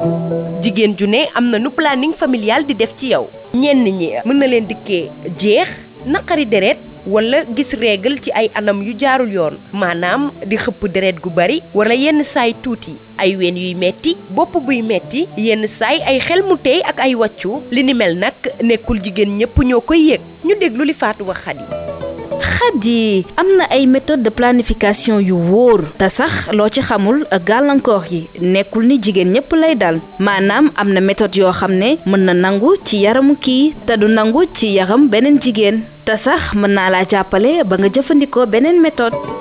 jigéen ju ne am na nu planning familial di def ci yow ñenn ñi mën na leen dikkee jeex naqari deret wala gis règle ci ay anam yu jaarul yoon maanaam di xëpp deret gu bari wala yenn saay tuuti ay ween yuy metti bopp buy metti yenn saay ay xel mu tey ak ay wàccu li ni mel nag nekkul jigéen ñépp ñoo koy yëg ñu déglu li Fatou wax Xadi Xadi am na ay méthode de planification yu wóor te sax loo ci xamul gàllankoor yi nekkul ni jigéen ñépp lay dal maanaam am na méthode yoo xam ne mën na nangu ci yaramu kii te du nangu ci yaram beneen jigéen te sax mën naa laa jàppale ba nga jëfandikoo beneen méthode